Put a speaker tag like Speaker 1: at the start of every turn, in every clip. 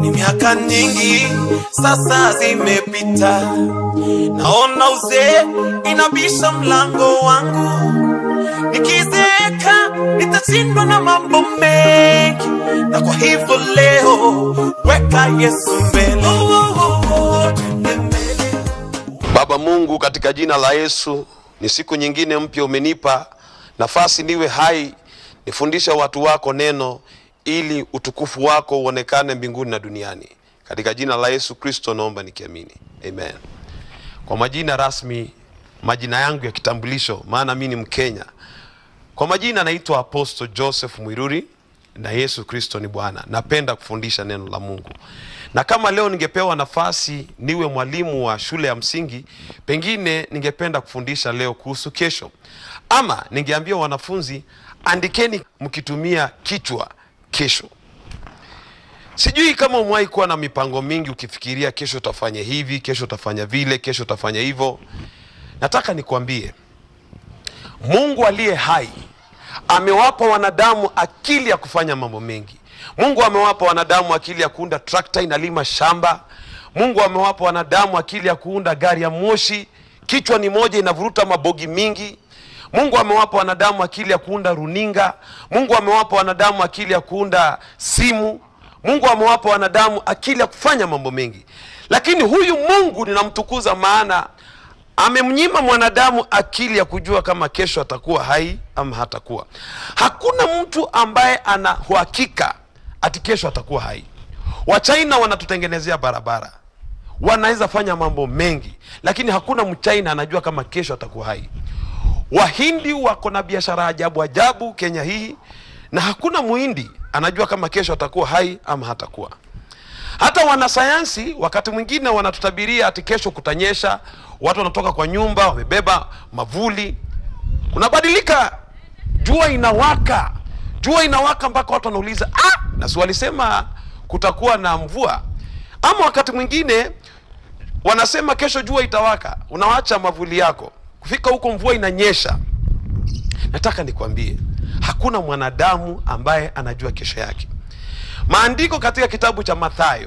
Speaker 1: Ni miaka nyingi sasa zimepita, naona uzee inabisha mlango wangu. Nikizeeka nitashindwa na mambo mengi, na kwa hivyo leo weka Yesu mbele. Twende mbele.
Speaker 2: Baba Mungu, katika jina la Yesu, ni siku nyingine mpya umenipa nafasi niwe hai, nifundishe watu wako neno ili utukufu wako uonekane mbinguni na duniani. Katika jina la Yesu Kristo naomba nikiamini, amen. Kwa majina rasmi, majina yangu ya kitambulisho, maana mi ni Mkenya. Kwa majina naitwa Apostle Joseph Mwiruri na Yesu Kristo ni Bwana. Napenda kufundisha neno la Mungu, na kama leo ningepewa nafasi niwe mwalimu wa shule ya msingi, pengine ningependa kufundisha leo kuhusu kesho, ama ningeambia wanafunzi andikeni mkitumia kichwa kesho. Sijui kama umewahi kuwa na mipango mingi ukifikiria kesho utafanya hivi, kesho utafanya vile, kesho utafanya hivyo. Nataka nikwambie Mungu aliye hai amewapa wanadamu akili ya kufanya mambo mengi. Mungu amewapa wanadamu akili ya kuunda trakta inalima shamba. Mungu amewapa wanadamu akili ya kuunda gari ya moshi, kichwa ni moja inavuruta mabogi mingi. Mungu amewapa wanadamu akili ya kuunda runinga. Mungu amewapa wanadamu akili ya kuunda simu. Mungu amewapa wanadamu akili ya kufanya mambo mengi, lakini huyu Mungu ninamtukuza, maana amemnyima mwanadamu akili ya kujua kama kesho atakuwa hai ama hatakuwa. Hakuna mtu ambaye ana uhakika ati kesho atakuwa hai. Wachina wanatutengenezea barabara, wanaweza fanya mambo mengi, lakini hakuna mchaina anajua kama kesho atakuwa hai. Wahindi wako na biashara ajabu ajabu Kenya hii, na hakuna muhindi anajua kama kesho atakuwa hai ama hatakuwa. Hata wanasayansi wakati mwingine wanatutabiria ati kesho kutanyesha, watu wanatoka kwa nyumba wamebeba mavuli, kunabadilika, jua inawaka, jua inawaka mpaka watu wanauliza ah, na si walisema kutakuwa na mvua? Ama wakati mwingine wanasema kesho jua itawaka, unawacha mavuli yako, kufika huko mvua inanyesha. Nataka nikwambie hakuna mwanadamu ambaye anajua kesho yake. Maandiko katika kitabu cha Mathayo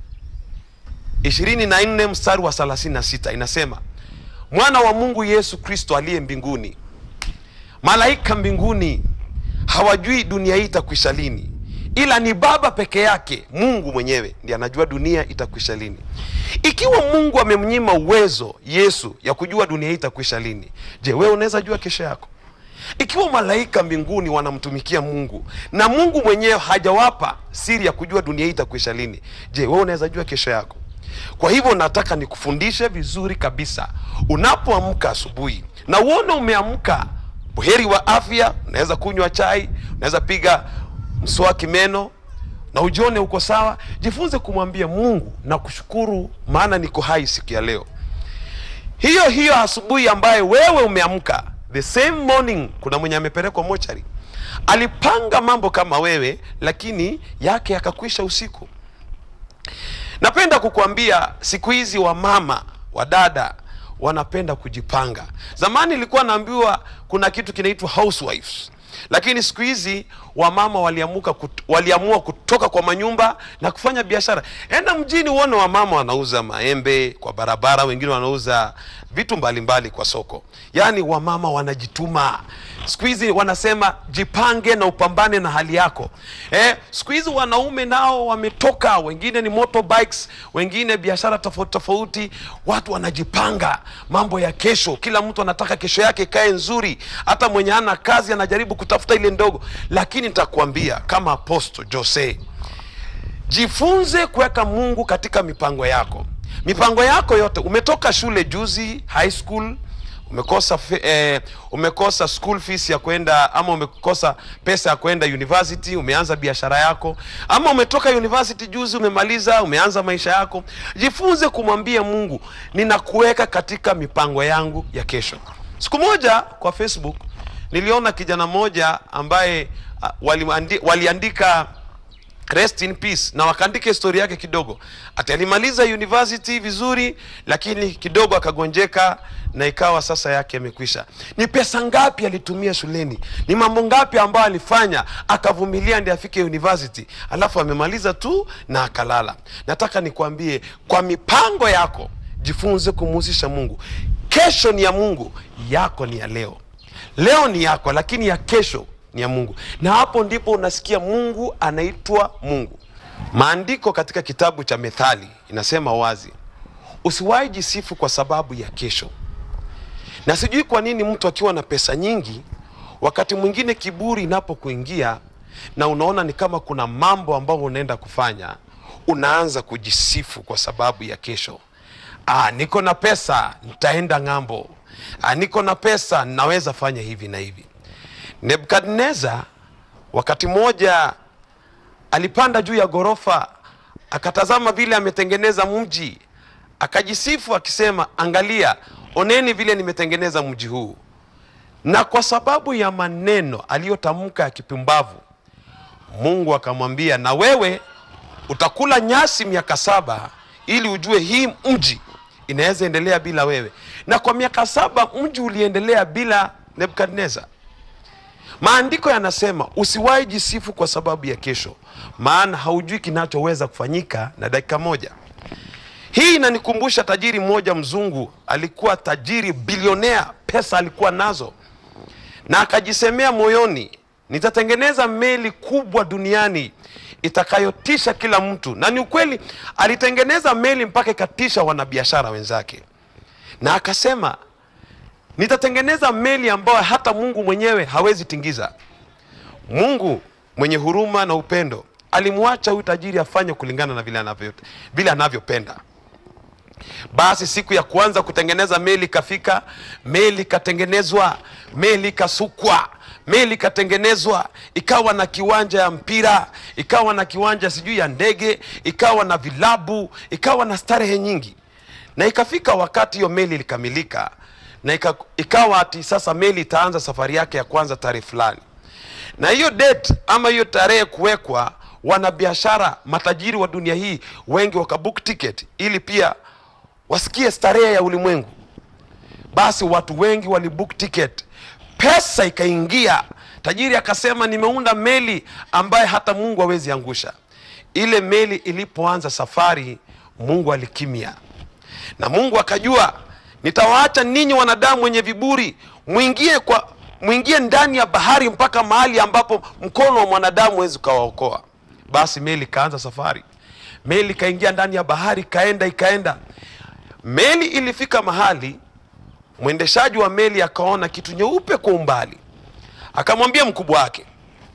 Speaker 2: 24 mstari wa 36 inasema, mwana wa Mungu Yesu Kristo aliye mbinguni, malaika mbinguni hawajui dunia hii itakwisha lini, ila ni Baba peke yake, Mungu mwenyewe ndiye anajua dunia itakwisha lini. Ikiwa Mungu amemnyima uwezo Yesu ya kujua dunia hii itakwisha lini, je, wewe unaweza jua kesho yako? Ikiwa malaika mbinguni wanamtumikia Mungu na Mungu mwenyewe hajawapa siri ya kujua dunia hii itakwisha lini, je, wewe unaweza jua kesho yako? Kwa hivyo nataka nikufundishe vizuri kabisa, unapoamka asubuhi na uone umeamka buheri wa afya, unaweza kunywa chai, unaweza piga mswaki meno na ujione uko sawa, jifunze kumwambia Mungu na kushukuru, maana niko hai siku ya leo. Hiyo hiyo asubuhi ambaye wewe umeamka the same morning, kuna mwenye amepelekwa mochari, alipanga mambo kama wewe, lakini yake yakakwisha usiku. Napenda kukuambia siku hizi wamama wadada wanapenda kujipanga. Zamani ilikuwa naambiwa kuna kitu kinaitwa housewives, lakini siku hizi wamama waliamuka kut, waliamua kutoka kwa manyumba na kufanya biashara. Enda mjini uone wamama wanauza maembe kwa barabara, wengine wanauza vitu mbalimbali mbali kwa soko. Yaani wamama wanajituma siku hizi, wanasema jipange na upambane na hali yako. Eh, siku hizi wanaume nao wametoka, wengine ni motorbikes, wengine biashara tofauti tofauti. Watu wanajipanga mambo ya kesho, kila mtu anataka kesho yake ikae nzuri. Hata mwenye hana kazi anajaribu kutafuta ile ndogo, lakini nitakwambia kama Apostle Jose, jifunze kuweka Mungu katika mipango yako. Mipango yako yote, umetoka shule juzi, high school umekosa fe, eh, umekosa school fees ya kwenda ama umekosa pesa ya kwenda university, umeanza biashara yako, ama umetoka university juzi, umemaliza, umeanza maisha yako. Jifunze kumwambia Mungu, ninakuweka katika mipango yangu ya kesho. Siku moja kwa Facebook niliona kijana mmoja ambaye uh, waliandi, waliandika rest in peace na wakaandika historia yake kidogo ati alimaliza university vizuri lakini kidogo akagonjeka na ikawa sasa yake yamekwisha ni pesa ngapi alitumia shuleni ni mambo ngapi ambayo alifanya akavumilia ndi afike university alafu amemaliza tu na akalala nataka nikwambie kwa mipango yako jifunze kumuhusisha mungu kesho ni ya mungu yako ni ya leo leo ni yako lakini ya kesho ni ya mungu na hapo ndipo unasikia mungu anaitwa mungu maandiko katika kitabu cha methali inasema wazi usiwahi jisifu kwa sababu ya kesho na sijui kwa nini mtu akiwa na pesa nyingi wakati mwingine kiburi inapokuingia na unaona ni kama kuna mambo ambayo unaenda kufanya unaanza kujisifu kwa sababu ya kesho ah, niko na pesa nitaenda ng'ambo ah, niko na pesa naweza fanya hivi na hivi nebukadnezar wakati mmoja alipanda juu ya ghorofa akatazama vile ametengeneza mji akajisifu akisema angalia oneni vile nimetengeneza mji huu na kwa sababu ya maneno aliyotamka ya kipumbavu mungu akamwambia na wewe utakula nyasi miaka saba ili ujue hii mji inaweza endelea bila wewe na kwa miaka saba mji uliendelea bila nebukadnezar maandiko yanasema usiwahi jisifu kwa sababu ya kesho maana haujui kinachoweza kufanyika na dakika moja hii inanikumbusha tajiri mmoja mzungu alikuwa tajiri bilionea pesa alikuwa nazo na akajisemea moyoni nitatengeneza meli kubwa duniani itakayotisha kila mtu na ni ukweli alitengeneza meli mpaka ikatisha wanabiashara wenzake na akasema nitatengeneza meli ambayo hata mungu mwenyewe hawezi tingiza mungu mwenye huruma na upendo alimwacha huyu tajiri afanye kulingana na vile anavyo- vile anavyopenda basi siku ya kwanza kutengeneza meli ikafika meli ikatengenezwa meli ikasukwa meli ikatengenezwa ikawa na kiwanja ya mpira ikawa na kiwanja sijui ya ndege ikawa na vilabu ikawa na starehe nyingi na ikafika wakati hiyo meli ilikamilika na ika, ikawa ati sasa meli itaanza safari yake ya kwanza tarehe fulani na hiyo date ama hiyo tarehe kuwekwa wanabiashara matajiri wa dunia hii wengi wakabook ticket ili pia wasikie starehe ya ulimwengu basi watu wengi walibook ticket pesa ikaingia tajiri akasema nimeunda meli ambaye hata mungu hawezi angusha ile meli ilipoanza safari mungu alikimya na mungu akajua nitawaacha ninyi wanadamu wenye viburi mwingie kwa mwingie ndani ya bahari mpaka mahali ambapo mkono wa mwanadamu wezi ukawaokoa basi meli ikaanza safari meli ikaingia ndani ya bahari ikaenda ikaenda meli ilifika mahali mwendeshaji wa meli akaona kitu nyeupe kwa umbali akamwambia mkubwa wake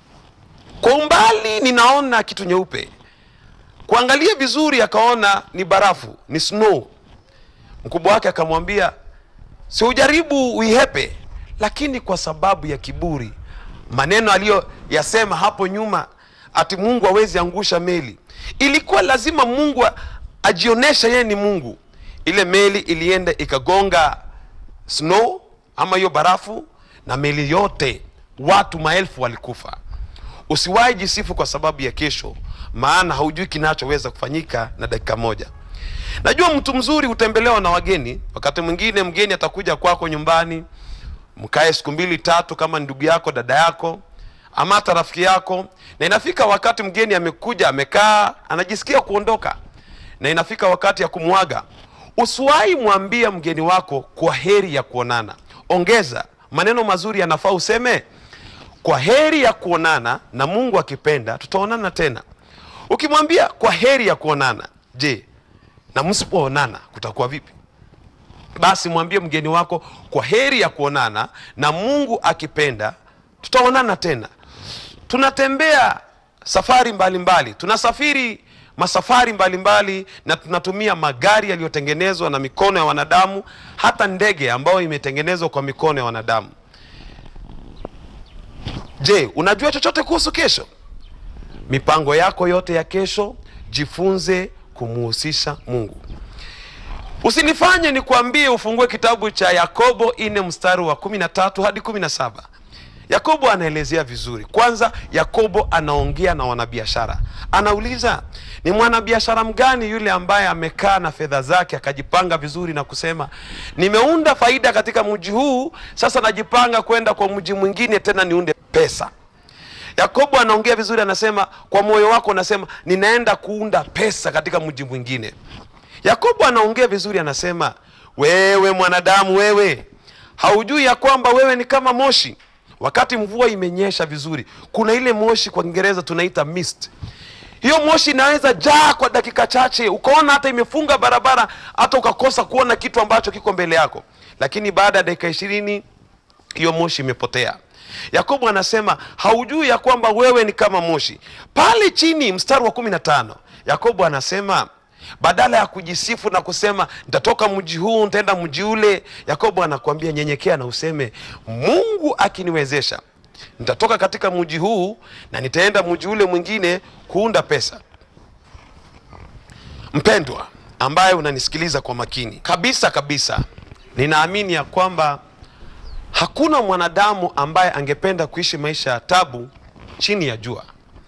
Speaker 2: kwa umbali ninaona kitu nyeupe kuangalia vizuri akaona ni barafu ni snow mkubwa wake akamwambia si ujaribu uihepe lakini kwa sababu ya kiburi maneno aliyoyasema hapo nyuma ati mungu hawezi angusha meli ilikuwa lazima mungu a- ajionyeshe yeye ni mungu ile meli ilienda ikagonga snow ama hiyo barafu na meli yote watu maelfu walikufa usiwahi jisifu kwa sababu ya kesho maana haujui kinachoweza kufanyika na dakika moja najua mtu mzuri hutembelewa na wageni wakati mwingine mgeni atakuja kwako nyumbani mkae siku mbili tatu kama ni ndugu yako dada yako ama hata rafiki yako na inafika wakati mgeni amekuja amekaa anajisikia kuondoka na inafika wakati ya kumwaga usiwahi mwambia mgeni wako kwa heri ya kuonana ongeza maneno mazuri yanafaa useme kwa heri ya kuonana na mungu akipenda tutaonana tena ukimwambia kwa heri ya kuonana je na msipoonana kutakuwa vipi basi mwambie mgeni wako kwa heri ya kuonana na mungu akipenda tutaonana tena tunatembea safari mbalimbali mbali. tunasafiri masafari mbalimbali mbali, na tunatumia magari yaliyotengenezwa na mikono ya wanadamu hata ndege ambayo imetengenezwa kwa mikono ya wanadamu je unajua chochote kuhusu kesho mipango yako yote ya kesho jifunze kumuhusisha mungu usinifanye nikuambie ufungue kitabu cha yakobo ine mstari wa 13 hadi 17 Yakobo anaelezea vizuri. Kwanza, Yakobo anaongea na wanabiashara, anauliza ni mwanabiashara mgani yule ambaye amekaa na fedha zake akajipanga vizuri na kusema nimeunda faida katika mji huu, sasa najipanga kwenda kwa mji mwingine tena niunde pesa. Yakobo anaongea vizuri, anasema kwa moyo wako unasema ninaenda kuunda pesa katika mji mwingine. Yakobo anaongea vizuri, anasema wewe mwanadamu, wewe haujui ya kwamba wewe ni kama moshi wakati mvua imenyesha vizuri. Kuna ile moshi kwa Kiingereza tunaita mist. Hiyo moshi inaweza jaa kwa dakika chache, ukaona hata imefunga barabara, hata ukakosa kuona kitu ambacho kiko mbele yako, lakini baada ya dakika ishirini hiyo moshi imepotea. Yakobo anasema haujui ya kwamba wewe ni kama moshi. Pale chini mstari wa kumi na tano Yakobo anasema badala ya kujisifu na kusema nitatoka mji huu nitaenda mji ule, Yakobo anakuambia nyenyekea na useme Mungu akiniwezesha nitatoka katika mji huu na nitaenda mji ule mwingine kuunda pesa. Mpendwa ambaye unanisikiliza kwa makini kabisa kabisa, ninaamini ya kwamba hakuna mwanadamu ambaye angependa kuishi maisha ya tabu chini ya jua.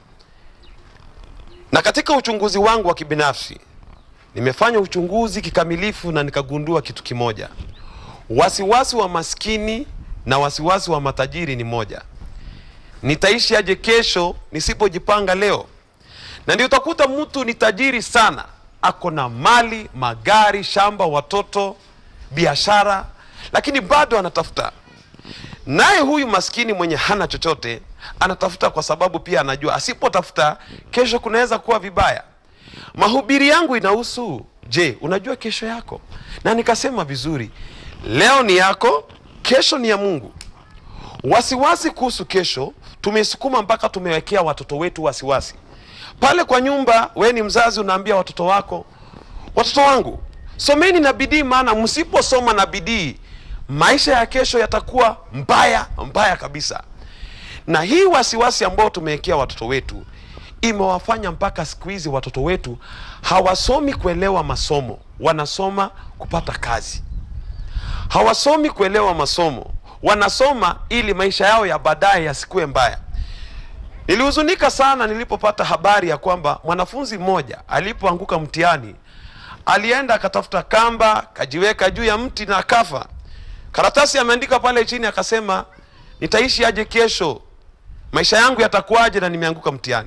Speaker 2: Na katika uchunguzi wangu wa kibinafsi nimefanya uchunguzi kikamilifu na nikagundua kitu kimoja: wasiwasi wa maskini na wasiwasi wa matajiri ni moja. Nitaishi aje kesho nisipojipanga leo? Na ndio utakuta mtu ni tajiri sana, ako na mali, magari, shamba, watoto, biashara, lakini bado anatafuta. Naye huyu maskini mwenye hana chochote anatafuta kwa sababu pia anajua asipotafuta kesho kunaweza kuwa vibaya. Mahubiri yangu inahusu je, unajua kesho yako? Na nikasema vizuri, leo ni yako, kesho ni ya Mungu. Wasiwasi kuhusu kesho tumesukuma mpaka tumewekea watoto wetu wasiwasi. Pale kwa nyumba, we ni mzazi, unaambia watoto wako, watoto wangu someni na bidii, maana msiposoma na bidii maisha ya kesho yatakuwa mbaya mbaya kabisa. Na hii wasiwasi ambao tumewekea watoto wetu imewafanya mpaka siku hizi watoto wetu hawasomi kuelewa masomo, wanasoma kupata kazi. Hawasomi kuelewa masomo, wanasoma ili maisha yao ya baadaye yasikuwe mbaya. Nilihuzunika sana nilipopata habari ya kwamba mwanafunzi mmoja alipoanguka mtihani alienda akatafuta kamba kajiweka juu ya mti na akafa. Karatasi ameandika pale chini akasema, nitaishi aje kesho? Maisha yangu yatakuwaje na nimeanguka mtihani?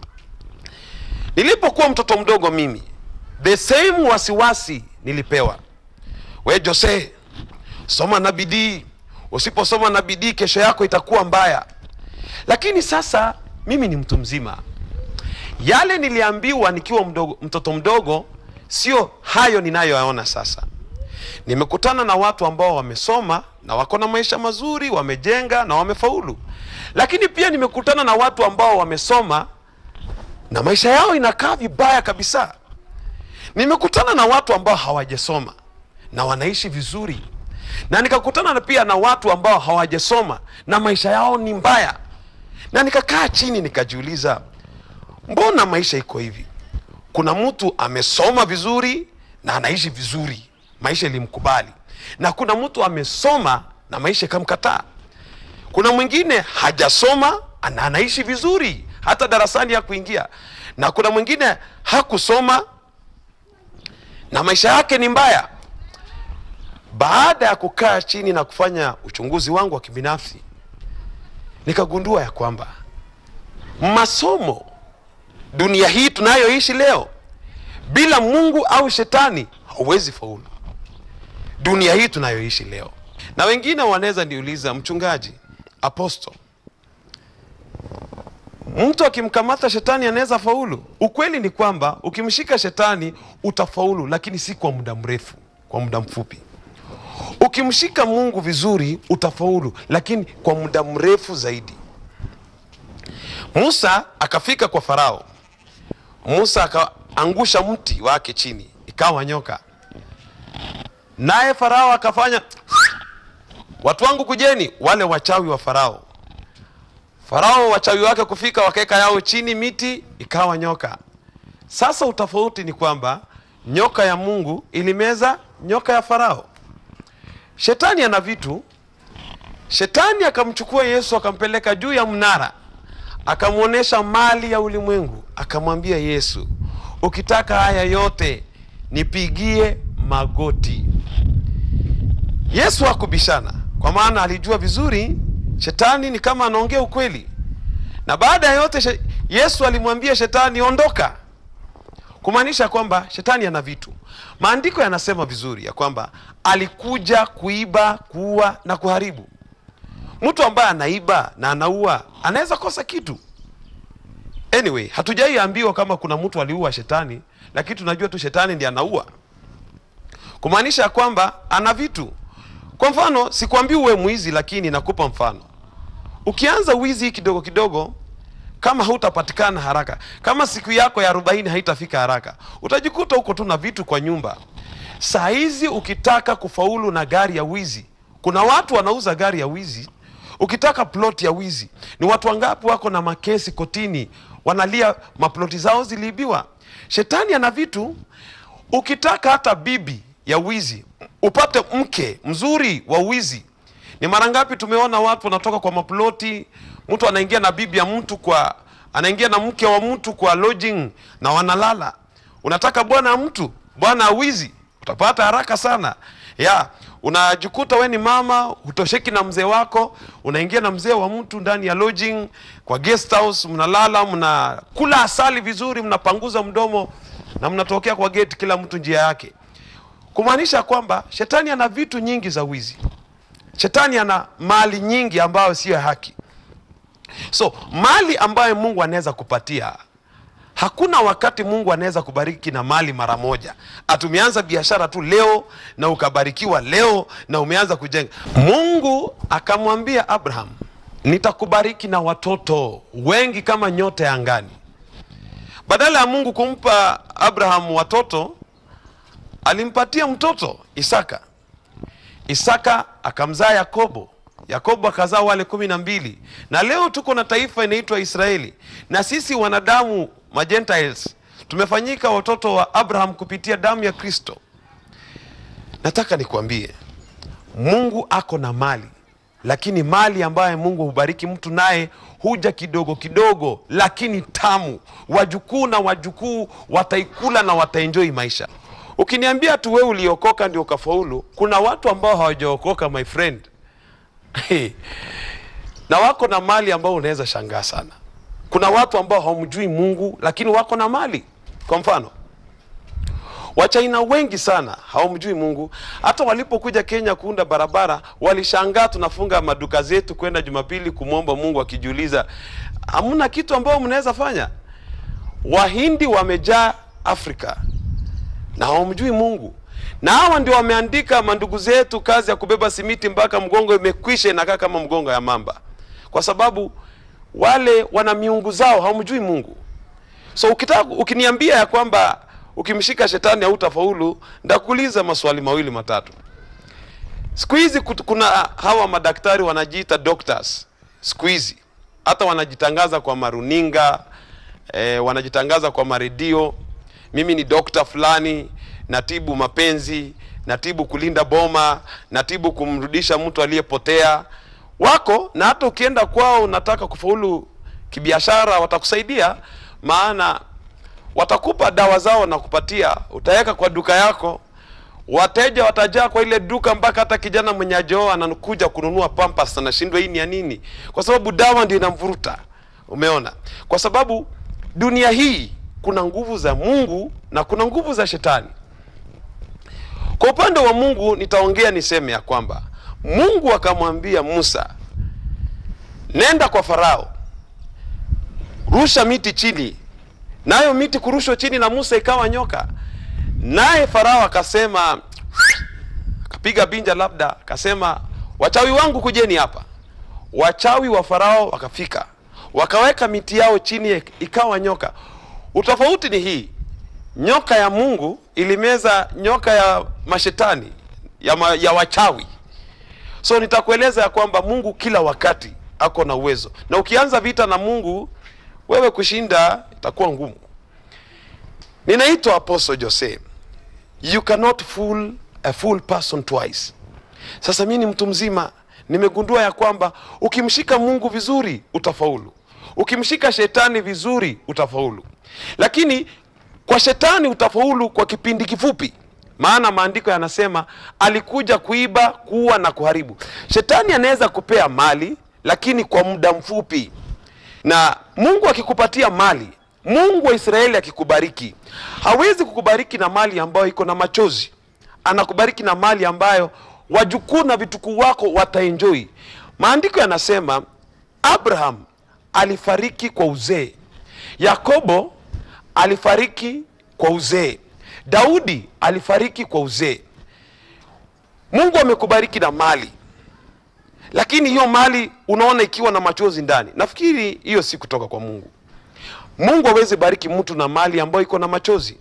Speaker 2: Nilipokuwa mtoto mdogo mimi, the same wasiwasi nilipewa. We Jose, soma na bidii, usiposoma na bidii kesho yako itakuwa mbaya. Lakini sasa mimi ni mtu mzima, yale niliambiwa nikiwa mdogo, mtoto mdogo sio hayo ninayoyaona sasa. Nimekutana na watu ambao wamesoma na wako na maisha mazuri, wamejenga na wamefaulu, lakini pia nimekutana na watu ambao wamesoma na maisha yao inakaa vibaya kabisa. Nimekutana na watu ambao hawajasoma na wanaishi vizuri, na nikakutana na pia na watu ambao hawajasoma na maisha yao ni mbaya, na nikakaa chini nikajiuliza, mbona maisha iko hivi? Kuna mtu amesoma vizuri na anaishi vizuri, maisha ilimkubali, na kuna mtu amesoma na maisha ikamkataa. Kuna mwingine hajasoma na anaishi vizuri, hata darasani ya kuingia, na kuna mwingine hakusoma na maisha yake ni mbaya. Baada ya kukaa chini na kufanya uchunguzi wangu wa kibinafsi, nikagundua ya kwamba masomo dunia hii tunayoishi leo, bila Mungu au shetani hauwezi faulu. Dunia hii tunayoishi leo, na wengine wanaweza niuliza, mchungaji, aposto, mtu akimkamata shetani anaweza faulu? Ukweli ni kwamba ukimshika shetani utafaulu, lakini si kwa muda mrefu, kwa muda mfupi. Ukimshika Mungu vizuri utafaulu, lakini kwa muda mrefu zaidi. Musa akafika kwa Farao. Musa akaangusha mti wake chini, ikawa nyoka. Naye Farao akafanya watu wangu kujeni, wale wachawi wa Farao. Farao wachawi wake kufika, wakaweka yao chini miti, ikawa nyoka. Sasa utofauti ni kwamba nyoka ya Mungu ilimeza nyoka ya Farao. Shetani ana vitu, Shetani akamchukua Yesu akampeleka juu ya mnara, akamwonyesha mali ya ulimwengu, akamwambia Yesu, ukitaka haya yote nipigie magoti. Yesu hakubishana, kwa maana alijua vizuri shetani ni kama anaongea ukweli, na baada ya yote she, Yesu alimwambia shetani, ondoka, kumaanisha kwamba shetani ana vitu. Maandiko yanasema vizuri ya kwamba alikuja kuiba, kuua na kuharibu. Mtu ambaye anaiba na anaua anaweza kosa kitu. Anyway, hatujaiambiwa kama kuna mtu aliua shetani, lakini tunajua tu shetani ndiye anaua, kumaanisha kwamba ana vitu. Kwa mfano, sikwambii uwe mwizi, lakini nakupa mfano. Ukianza wizi kidogo kidogo, kama hautapatikana haraka, kama siku yako ya arobaini haitafika haraka, utajikuta huko tu na vitu kwa nyumba. Saa hizi ukitaka kufaulu na gari ya wizi, kuna watu wanauza gari ya wizi. Ukitaka plot ya wizi, ni watu wangapi wako na makesi kotini, wanalia maploti zao ziliibiwa. Shetani ana vitu. Ukitaka hata bibi ya wizi, upate mke mzuri wa wizi, ni mara ngapi tumeona watu wanatoka kwa maploti, mtu anaingia na bibi ya mtu kwa, anaingia na mke wa mtu kwa lodging na wanalala. Unataka bwana mtu, bwana wizi, utapata haraka sana ya unajikuta we ni mama hutosheki na mzee wako, unaingia na mzee wa mtu ndani ya lodging kwa guest house, mnalala, mnakula asali vizuri, mnapanguza mdomo na mnatokea kwa gate, kila mtu njia yake, kumaanisha kwamba shetani ana vitu nyingi za wizi. Shetani ana mali nyingi ambayo siyo haki. So mali ambayo Mungu anaweza kupatia Hakuna wakati Mungu anaweza kubariki na mali mara moja. Atumeanza biashara tu leo na ukabarikiwa leo na umeanza kujenga. Mungu akamwambia Abraham, nitakubariki na watoto wengi kama nyota ya angani. Badala ya Mungu kumpa Abraham watoto, alimpatia mtoto Isaka. Isaka akamzaa Yakobo. Yakobo akazaa wale kumi na mbili, na leo tuko na taifa inaitwa Israeli, na sisi wanadamu ma Gentiles tumefanyika watoto wa Abraham kupitia damu ya Kristo. Nataka nikwambie, Mungu ako na mali, lakini mali ambayo Mungu hubariki mtu naye huja kidogo kidogo, lakini tamu. Wajukuu na wajukuu wataikula na wataenjoi maisha. Ukiniambia tu wewe uliokoka ndio ukafaulu, kuna watu ambao hawajaokoka my friend na wako na mali ambao unaweza shangaa sana. Kuna watu ambao hawamjui Mungu lakini wako na mali. Kwa mfano, Wachaina wengi sana hawamjui Mungu. Hata walipokuja Kenya kuunda barabara, walishangaa tunafunga maduka zetu kwenda Jumapili kumwomba Mungu, akijiuliza hamna kitu ambao mnaweza fanya. Wahindi wamejaa Afrika na hawamjui Mungu na hawa ndio wameandika mandugu zetu kazi ya kubeba simiti mpaka mgongo imekwisha inakaa kama mgongo ya mamba, kwa sababu wale wana miungu zao, hawamjui Mungu. So ukitaka ukiniambia ya kwamba ukimshika shetani hautafaulu, ndakuuliza maswali mawili matatu. Siku hizi kuna hawa madaktari wanajiita doctors, siku hizi hata wanajitangaza kwa maruninga eh, wanajitangaza kwa maredio, mimi ni dokta fulani natibu mapenzi, natibu kulinda boma, natibu kumrudisha mtu aliyepotea. Wako na hata ukienda kwao unataka kufaulu kibiashara, watakusaidia, maana watakupa dawa zao na kupatia, utaweka kwa duka yako, wateja watajaa kwa ile duka, mpaka hata kijana mwenye ajoo anakuja kununua pampas, anashindwa hii ni ya nini, kwa sababu dawa ndio inamvuruta. Umeona, kwa sababu dunia hii kuna nguvu za Mungu na kuna nguvu za shetani. Kwa upande wa Mungu nitaongea niseme ya kwamba Mungu akamwambia Musa, nenda kwa Farao, rusha miti chini, nayo miti kurushwa chini na Musa ikawa nyoka. Naye Farao akasema, akapiga binja, labda akasema, wachawi wangu kujeni hapa. Wachawi wa Farao wakafika, wakaweka miti yao chini, ikawa nyoka. Utofauti ni hii nyoka ya Mungu ilimeza nyoka ya mashetani ya, ma, ya wachawi. So nitakueleza ya kwamba Mungu kila wakati ako na uwezo, na ukianza vita na Mungu wewe kushinda itakuwa ngumu. Ninaitwa Apostle Jose. You cannot fool a fool person twice. Sasa mimi ni mtu mzima, nimegundua ya kwamba ukimshika mungu vizuri utafaulu ukimshika shetani vizuri utafaulu lakini kwa shetani utafaulu kwa kipindi kifupi maana maandiko yanasema alikuja kuiba kuua na kuharibu shetani anaweza kupea mali lakini kwa muda mfupi na mungu akikupatia mali mungu wa israeli akikubariki hawezi kukubariki na mali ambayo iko na machozi anakubariki na mali ambayo wajukuu na vitukuu wako wataenjoi maandiko yanasema abraham alifariki kwa uzee yakobo alifariki kwa uzee daudi alifariki kwa uzee mungu amekubariki na mali lakini hiyo mali unaona ikiwa na machozi ndani nafikiri hiyo si kutoka kwa mungu mungu hawezi bariki mtu na mali ambayo iko na machozi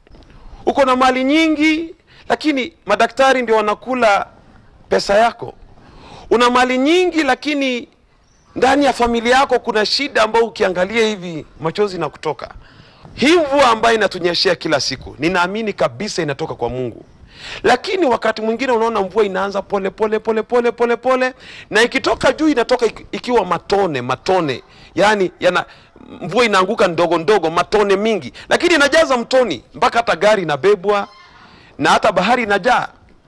Speaker 2: uko na mali nyingi lakini madaktari ndio wanakula pesa yako una mali nyingi lakini ndani ya familia yako kuna shida ambayo ukiangalia hivi machozi na kutoka hii mvua ambayo inatunyeshea kila siku ninaamini kabisa inatoka kwa mungu lakini wakati mwingine unaona mvua inaanza pole pole pole pole pole pole na ikitoka juu inatoka iki- ikiwa matone matone yaani yana mvua inaanguka ndogo ndogo matone mingi lakini inajaza mtoni mpaka hata gari inabebwa na hata bahari inajaa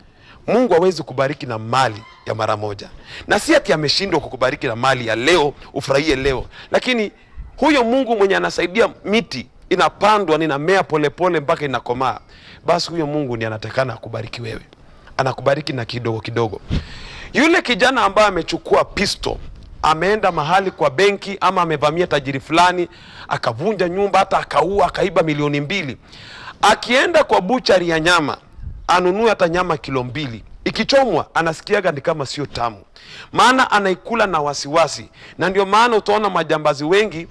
Speaker 2: mungu hawezi kubariki na mali ya mara moja na si ati ameshindwa kukubariki na mali ya leo ufurahie leo lakini huyo mungu mwenye anasaidia miti inapandwa ninamea polepole mpaka inakomaa basi huyo mungu ni anatakana akubariki wewe anakubariki na kidogo kidogo yule kijana ambaye amechukua pisto ameenda mahali kwa benki ama amevamia tajiri fulani akavunja nyumba hata akaua akaiba milioni mbili akienda kwa buchari ya nyama anunue hata nyama kilo mbili ikichomwa anasikiaga ni kama sio tamu maana anaikula na wasiwasi na ndio maana utaona majambazi wengi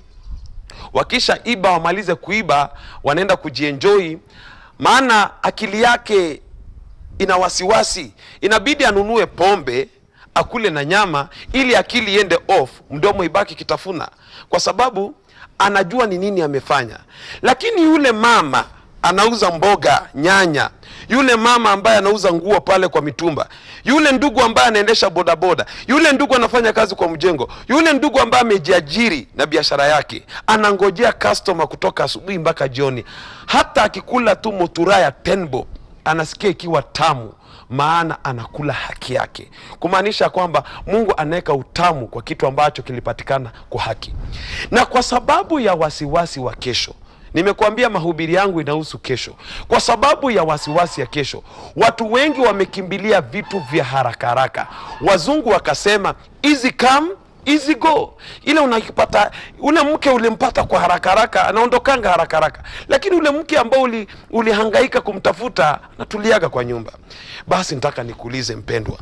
Speaker 2: wakisha iba wamalize kuiba wanaenda kujienjoi maana akili yake ina wasiwasi inabidi anunue pombe akule na nyama ili akili iende off mdomo ibaki kitafuna kwa sababu anajua ni nini amefanya lakini yule mama anauza mboga nyanya yule mama ambaye anauza nguo pale kwa mitumba yule ndugu ambaye anaendesha bodaboda yule ndugu anafanya kazi kwa mjengo yule ndugu ambaye amejiajiri na biashara yake anangojea customer kutoka asubuhi mpaka jioni hata akikula tu motura ya tenbo anasikia ikiwa tamu maana anakula haki yake kumaanisha kwamba mungu anaweka utamu kwa kitu ambacho kilipatikana kwa haki na kwa sababu ya wasiwasi wa kesho nimekuambia mahubiri yangu inahusu kesho kwa sababu ya wasiwasi ya kesho watu wengi wamekimbilia vitu vya haraka haraka wazungu wakasema easy come easy go ile unakipata ule mke ulimpata kwa haraka haraka anaondokanga haraka haraka lakini ule mke ambao uli, ulihangaika kumtafuta anatuliaga kwa nyumba basi nataka nikuulize mpendwa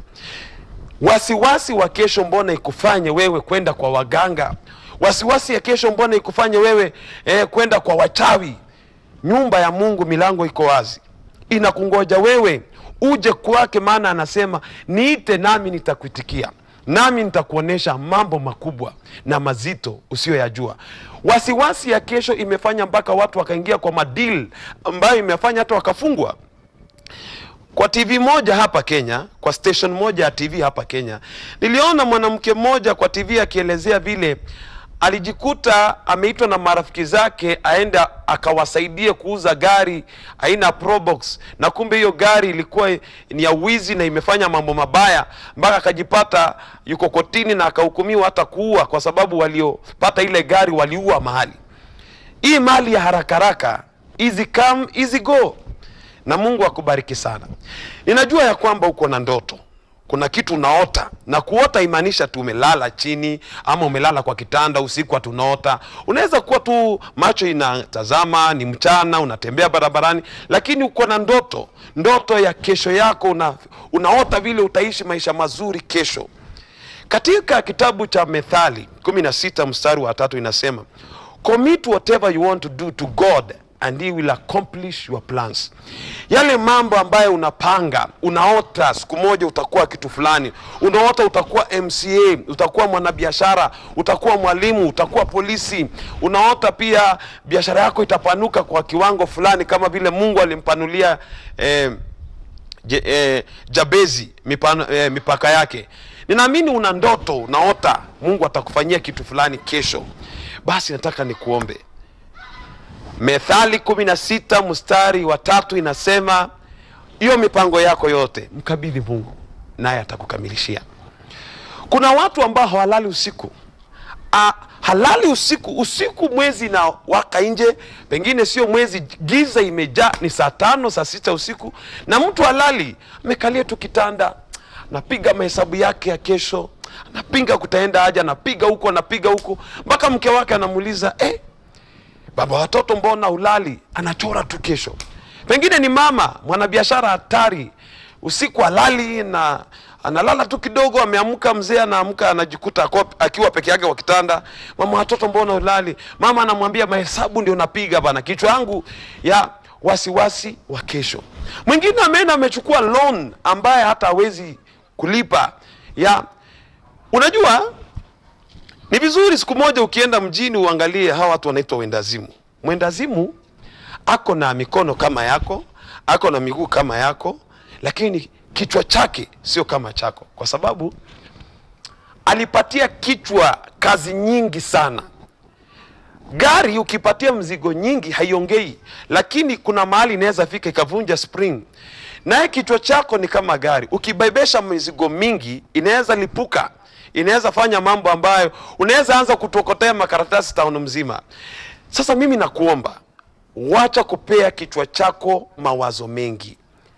Speaker 2: wasiwasi wa kesho mbona ikufanye wewe kwenda kwa waganga wasiwasi ya kesho mbona ikufanye wewe eh, kwenda kwa wachawi nyumba ya mungu milango iko wazi inakungoja wewe uje kwake maana anasema niite nami nitakuitikia nami nitakuonyesha mambo makubwa na mazito usiyoyajua wasiwasi ya kesho imefanya mpaka watu wakaingia kwa madil ambayo imefanya hata wakafungwa kwa tv moja hapa kenya kwa station moja ya tv hapa kenya niliona mwanamke mmoja kwa tv akielezea vile alijikuta ameitwa na marafiki zake aenda akawasaidie kuuza gari aina probox na kumbe hiyo gari ilikuwa ni ya wizi na imefanya mambo mabaya mpaka akajipata yuko kotini na akahukumiwa hata kuua kwa sababu waliopata ile gari waliua mahali hii mali ya haraka haraka easy come easy go na mungu akubariki sana ninajua ya kwamba uko na ndoto kuna kitu unaota na kuota imaanisha tu umelala chini ama umelala kwa kitanda usiku hatunaota unaweza kuwa tu macho inatazama ni mchana unatembea barabarani lakini uko na ndoto ndoto ya kesho yako una, unaota vile utaishi maisha mazuri kesho katika kitabu cha methali 16 mstari wa tatu inasema commit whatever you want to do to god and he will accomplish your plans yale mambo ambayo unapanga unaota siku moja utakuwa kitu fulani unaota utakuwa mca utakuwa mwanabiashara utakuwa mwalimu utakuwa polisi unaota pia biashara yako itapanuka kwa kiwango fulani kama vile mungu alimpanulia eh, Je, eh, jabezi mipano, eh, mipaka yake ninaamini una ndoto unaota mungu atakufanyia kitu fulani kesho basi nataka nikuombe methali kumi na sita mstari wa tatu inasema hiyo mipango yako yote mkabidhi mungu naye atakukamilishia kuna watu ambao hawalali usiku ah, halali usiku usiku mwezi na waka nje pengine sio mwezi giza imejaa ni saa tano saa sita usiku na mtu halali amekalia tu kitanda anapiga mahesabu yake ya kesho anapinga kutaenda haja anapiga huko anapiga huko mpaka mke wake anamuuliza eh, baba watoto mbona ulali anachora tu kesho pengine ni mama mwanabiashara hatari usiku alali na analala tu kidogo ameamka mzee anaamka anajikuta ako- akiwa peke yake kwa kitanda mama watoto mbona ulali mama anamwambia mahesabu ndio napiga bana kichwa yangu ya wasiwasi wa kesho mwingine ameenda amechukua loan ambaye hata hawezi kulipa ya unajua ni vizuri siku moja ukienda mjini uangalie hawa watu wanaitwa wendazimu mwendazimu ako na mikono kama yako ako na miguu kama yako lakini kichwa chake sio kama chako kwa sababu alipatia kichwa kazi nyingi sana gari ukipatia mzigo nyingi haiongei lakini kuna mahali inaweza fika ikavunja spring naye kichwa chako ni kama gari ukibebesha mizigo mingi inaweza lipuka inaweza fanya mambo ambayo unaweza anza kutokotea makaratasi tauni mzima sasa mimi nakuomba wacha kupea kichwa chako mawazo mengi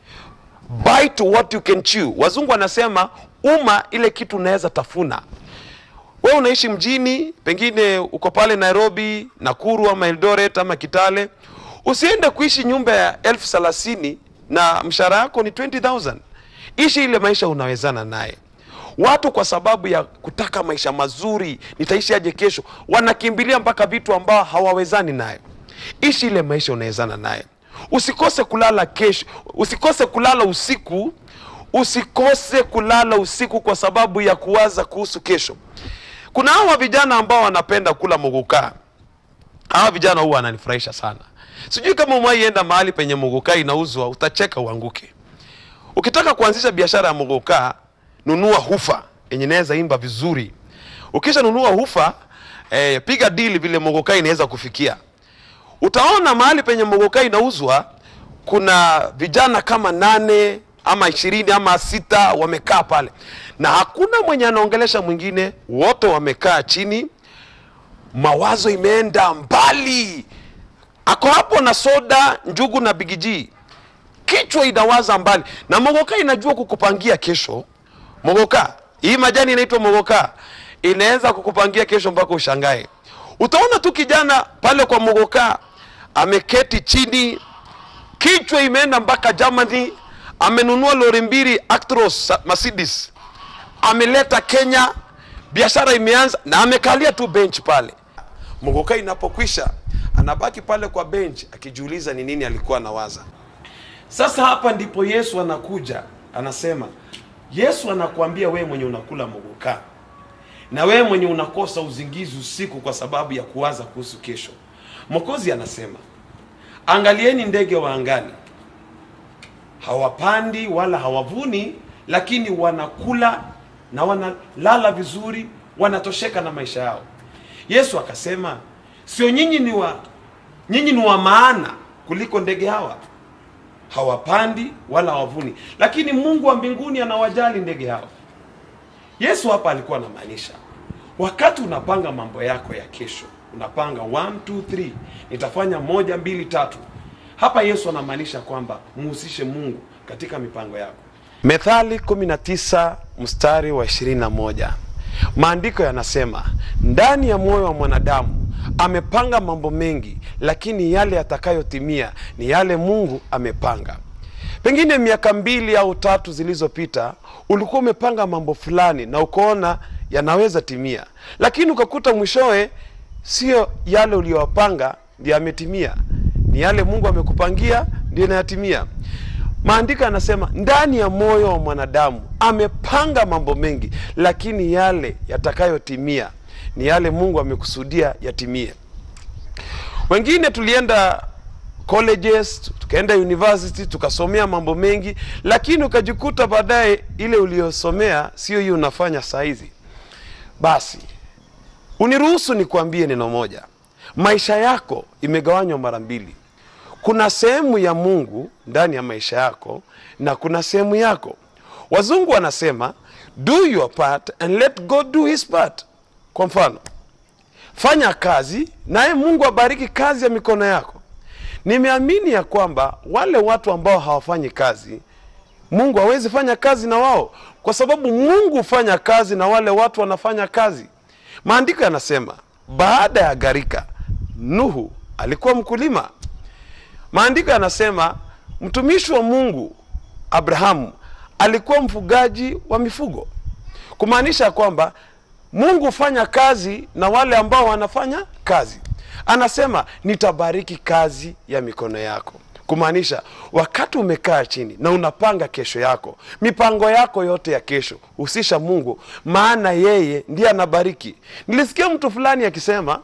Speaker 2: bite what you can chew wazungu wanasema uma ile kitu unaweza tafuna wewe unaishi mjini pengine uko pale nairobi nakuru ama eldoret ama kitale usiende kuishi nyumba ya elfu thelathini na mshahara yako ni 20000 ishi ile maisha unawezana naye watu kwa sababu ya kutaka maisha mazuri nitaishi aje kesho wanakimbilia mpaka vitu ambao hawawezani nayo ishi ile maisha unawezana naye usikose kulala kesho usikose kulala usiku usikose kulala usiku kwa sababu ya kuwaza kuhusu kesho kuna hawa vijana ambao wanapenda kula mugukaa hawa vijana huwa wananifurahisha sana sijui kama umwaienda mahali penye mugukaa inauzwa utacheka uanguke ukitaka kuanzisha biashara ya mugukaa nunua hufa yenye inaweza imba vizuri ukisha nunua hufa eh, piga dili vile mugukaa inaweza kufikia utaona mahali penye mogoka inauzwa kuna vijana kama nane ama ishirini ama sita wamekaa pale na hakuna mwenye anaongelesha mwingine wote wamekaa chini mawazo imeenda mbali ako hapo na soda njugu na bigiji kichwa inawaza mbali na mogoka inajua kukupangia kesho mogoka hii majani inaitwa mogoka inaweza kukupangia kesho mpaka ushangae utaona tu kijana pale kwa mogoka ameketi chini kichwa imeenda mpaka germany amenunua lori mbili actros mercedes ameleta kenya biashara imeanza na amekalia tu bench pale mogoka inapokwisha anabaki pale kwa bench akijiuliza ni nini alikuwa anawaza sasa hapa ndipo yesu anakuja anasema yesu anakuambia wewe mwenye unakula mogoka na wewe mwenye unakosa uzingizi usiku kwa sababu ya kuwaza kuhusu kesho mokozi anasema angalieni ndege wa angani hawapandi wala hawavuni lakini wanakula na wanalala vizuri wanatosheka na maisha yao yesu akasema sio nyinyi ni wa nyinyi ni wa maana kuliko ndege hawa hawapandi wala hawavuni lakini mungu wa mbinguni anawajali ndege hawa yesu hapa alikuwa anamaanisha wakati unapanga mambo yako ya kesho unapanga 1 2 3 nitafanya moja mbili tatu hapa yesu anamaanisha kwamba muhusishe mungu katika mipango yako methali 19 mstari wa 21 maandiko yanasema ndani ya moyo wa mwanadamu amepanga mambo mengi lakini yale yatakayotimia ni yale mungu amepanga pengine miaka mbili au tatu zilizopita ulikuwa umepanga mambo fulani na ukaona yanaweza timia lakini ukakuta mwishowe sio yale uliyopanga ndio yametimia ni yale mungu amekupangia ndio inayatimia maandiko yanasema ndani ya moyo wa mwanadamu amepanga mambo mengi lakini yale yatakayotimia ni yale mungu amekusudia yatimie wengine tulienda colleges tukaenda university tukasomea mambo mengi lakini ukajikuta baadaye ile uliyosomea sio hiyo unafanya saizi basi uniruhusu nikuambie neno moja maisha yako imegawanywa mara mbili kuna sehemu ya mungu ndani ya maisha yako na kuna sehemu yako wazungu wanasema do your part and let god do his part kwa mfano fanya kazi naye mungu abariki kazi ya mikono yako nimeamini ya kwamba wale watu ambao hawafanyi kazi mungu hawezi fanya kazi na wao kwa sababu mungu hufanya kazi na wale watu wanafanya kazi maandiko yanasema baada ya gharika nuhu alikuwa mkulima maandiko yanasema mtumishi wa mungu abrahamu alikuwa mfugaji wa mifugo kumaanisha kwamba mungu hufanya kazi na wale ambao wanafanya kazi anasema nitabariki kazi ya mikono yako kumaanisha wakati umekaa chini na unapanga kesho yako mipango yako yote ya kesho husisha mungu maana yeye ndiye anabariki nilisikia mtu fulani akisema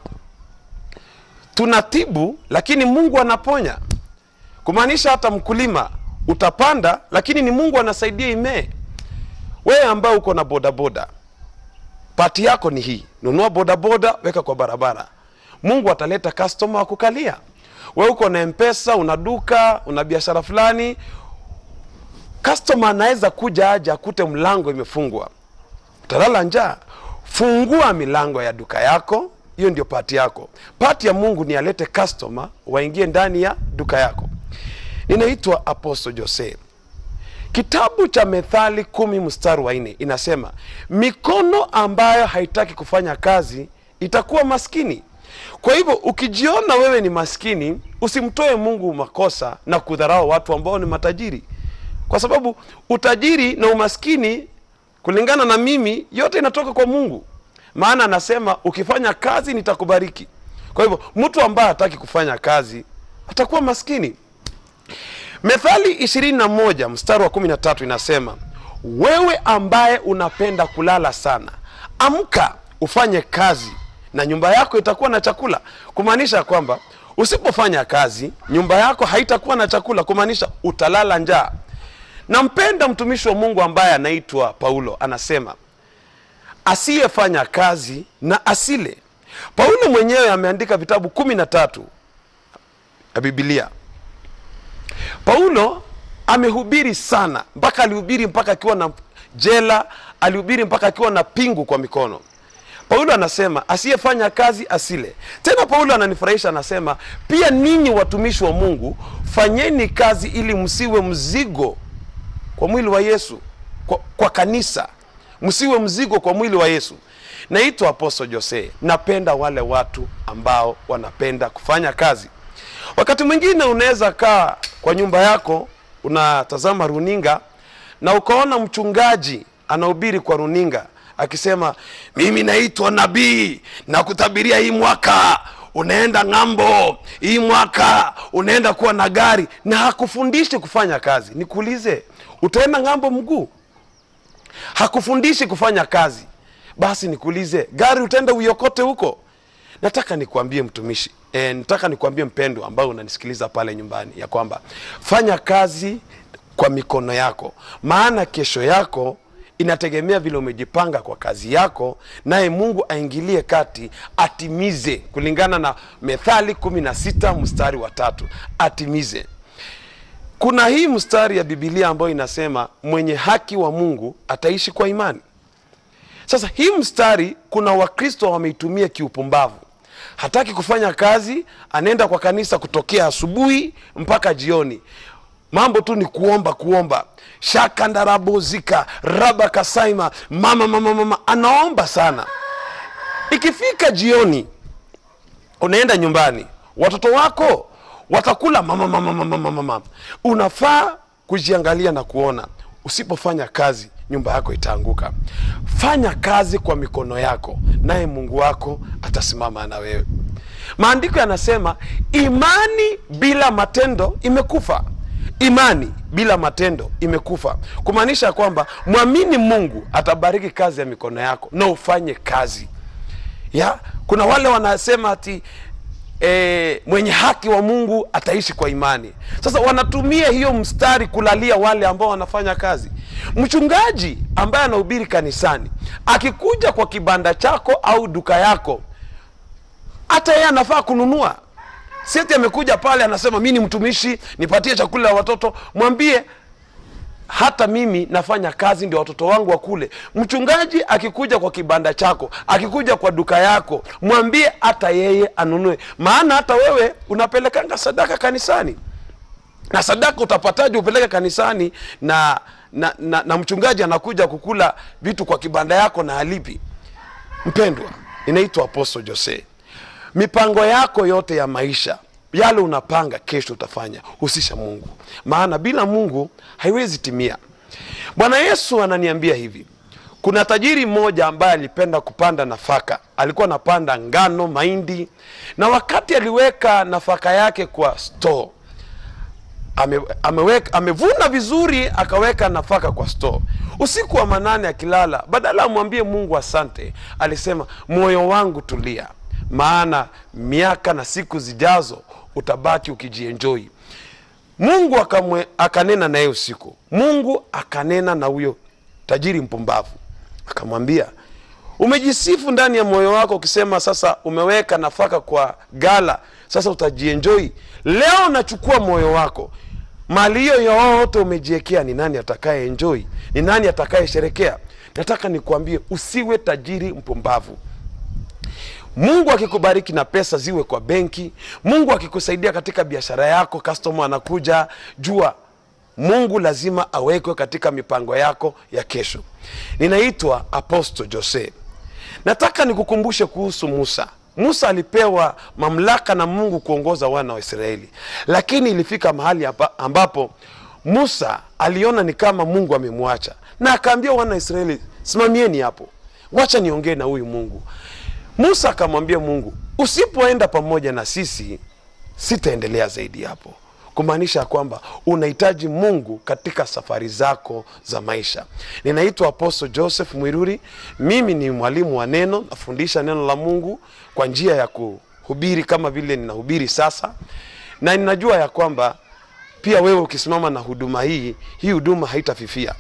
Speaker 2: tunatibu lakini mungu anaponya kumaanisha hata mkulima utapanda lakini ni mungu anasaidia imee wewe ambaye uko na bodaboda pati yako ni hii nunua bodaboda weka kwa barabara mungu ataleta kastoma wa kukalia we uko na mpesa una duka una biashara fulani kastoma anaweza kuja aja akute mlango imefungwa utalala njaa fungua milango ya duka yako hiyo ndio pati yako pati ya mungu ni alete kastoma waingie ndani ya duka yako ninaitwa apostle jose kitabu cha methali kumi mstari wa nne inasema mikono ambayo haitaki kufanya kazi itakuwa maskini kwa hivyo ukijiona wewe ni maskini usimtoe mungu makosa na kudharau watu ambao ni matajiri kwa sababu utajiri na umaskini kulingana na mimi yote inatoka kwa mungu maana anasema ukifanya kazi nitakubariki kwa hivyo mtu ambaye hataki kufanya kazi atakuwa maskini methali 21 mstari wa 13 inasema wewe ambaye unapenda kulala sana amka ufanye kazi na nyumba yako itakuwa na chakula kumaanisha kwamba usipofanya kazi nyumba yako haitakuwa na chakula kumaanisha utalala njaa nampenda mtumishi wa mungu ambaye anaitwa paulo anasema asiyefanya kazi na asile paulo mwenyewe ameandika vitabu kumi na tatu ya bibilia paulo amehubiri sana mpaka alihubiri mpaka akiwa na jela alihubiri mpaka akiwa na pingu kwa mikono paulo anasema asiyefanya kazi asile tena paulo ananifurahisha anasema pia ninyi watumishi wa mungu fanyeni kazi ili msiwe mzigo kwa mwili wa yesu kwa, kwa kanisa msiwe mzigo kwa mwili wa yesu naitwa aposto jose napenda wale watu ambao wanapenda kufanya kazi wakati mwingine unaweza kaa kwa nyumba yako unatazama runinga na ukaona mchungaji anahubiri kwa runinga akisema mimi naitwa nabii na kutabiria hii mwaka unaenda ng'ambo hii mwaka unaenda kuwa na gari na hakufundishi kufanya kazi nikuulize utaenda ng'ambo mguu hakufundishi kufanya kazi basi nikuulize gari utaenda uiokote huko nataka nikuambie mtumishi e, nataka nikuambie mpendo ambao unanisikiliza pale nyumbani ya kwamba fanya kazi kwa mikono yako maana kesho yako inategemea vile umejipanga kwa kazi yako naye mungu aingilie kati atimize kulingana na methali 16 mstari wa tatu atimize kuna hii mstari ya bibilia ambayo inasema mwenye haki wa mungu ataishi kwa imani sasa hii mstari kuna wakristo wameitumia kiupumbavu hataki kufanya kazi anaenda kwa kanisa kutokea asubuhi mpaka jioni mambo tu ni kuomba kuomba shakandarabozika raba kasaima mama mama mama anaomba sana ikifika jioni unaenda nyumbani watoto wako watakula mama mama mama mama mama unafaa kujiangalia na kuona usipofanya kazi nyumba yako itaanguka fanya kazi kwa mikono yako naye mungu wako atasimama na wewe maandiko yanasema imani bila matendo imekufa imani bila matendo imekufa kumaanisha kwamba mwamini mungu atabariki kazi ya mikono yako na ufanye kazi ya kuna wale wanasema ati e, mwenye haki wa mungu ataishi kwa imani sasa wanatumia hiyo mstari kulalia wale ambao wanafanya kazi mchungaji ambaye anahubiri kanisani akikuja kwa kibanda chako au duka yako hata yeye anafaa kununua sieti amekuja pale anasema mi ni mtumishi nipatie chakula ya watoto mwambie hata mimi nafanya kazi ndio watoto wangu wakule mchungaji akikuja kwa kibanda chako akikuja kwa duka yako mwambie hata yeye anunue maana hata wewe unapelekanga sadaka kanisani na sadaka utapataje upeleke kanisani na na, na na mchungaji anakuja kukula vitu kwa kibanda yako na alipi mpendwa inaitwa apostle jose mipango yako yote ya maisha yale unapanga kesho utafanya husisha mungu maana bila mungu haiwezi timia bwana yesu ananiambia hivi kuna tajiri mmoja ambaye alipenda kupanda nafaka alikuwa anapanda ngano mahindi na wakati aliweka nafaka yake kwa store ame, ameweka, amevuna vizuri akaweka nafaka kwa store usiku wa manane akilala badala amwambie mungu asante alisema moyo wangu tulia maana miaka na siku zijazo utabaki ukijienjoi mungu akamwe, akanena naye usiku mungu akanena na huyo tajiri mpumbavu akamwambia umejisifu ndani ya moyo wako ukisema sasa umeweka nafaka kwa gala sasa utajienjoi leo nachukua moyo wako mali hiyo yote umejiekea ni nani atakaye enjoi ni nani atakaye sherekea nataka nikuambie usiwe tajiri mpumbavu mungu akikubariki na pesa ziwe kwa benki mungu akikusaidia katika biashara yako customer anakuja jua mungu lazima awekwe katika mipango yako ya kesho ninaitwa apostle jose nataka nikukumbushe kuhusu musa musa alipewa mamlaka na mungu kuongoza wana wa israeli lakini ilifika mahali hapa ambapo musa aliona ni kama mungu amemwacha na akaambia wana wa israeli simamieni hapo wacha niongee na huyu mungu musa akamwambia mungu usipoenda pamoja na sisi sitaendelea zaidi hapo kumaanisha kwamba unahitaji mungu katika safari zako za maisha ninaitwa apostle joseph mwiruri mimi ni mwalimu wa neno nafundisha neno la mungu kwa njia ya kuhubiri kama vile ninahubiri sasa na ninajua ya kwamba pia wewe ukisimama na huduma hii hii huduma haitafifia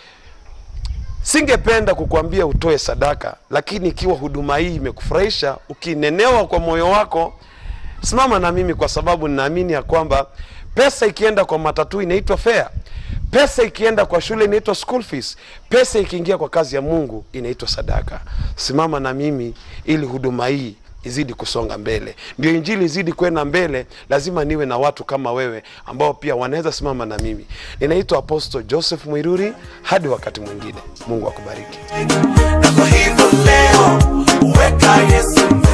Speaker 2: singependa kukuambia utoe sadaka lakini ikiwa huduma hii imekufurahisha ukinenewa kwa moyo wako simama na mimi kwa sababu ninaamini ya kwamba pesa ikienda kwa matatu inaitwa fare pesa ikienda kwa shule inaitwa school fees pesa ikiingia kwa kazi ya mungu inaitwa sadaka simama na mimi ili huduma hii izidi kusonga mbele ndio injili izidi kwenda mbele lazima niwe na watu kama wewe ambao pia wanaweza simama na mimi ninaitwa apostle joseph mwiruri hadi wakati mwingine mungu akubariki
Speaker 1: na kwa hivyo leo weka yesu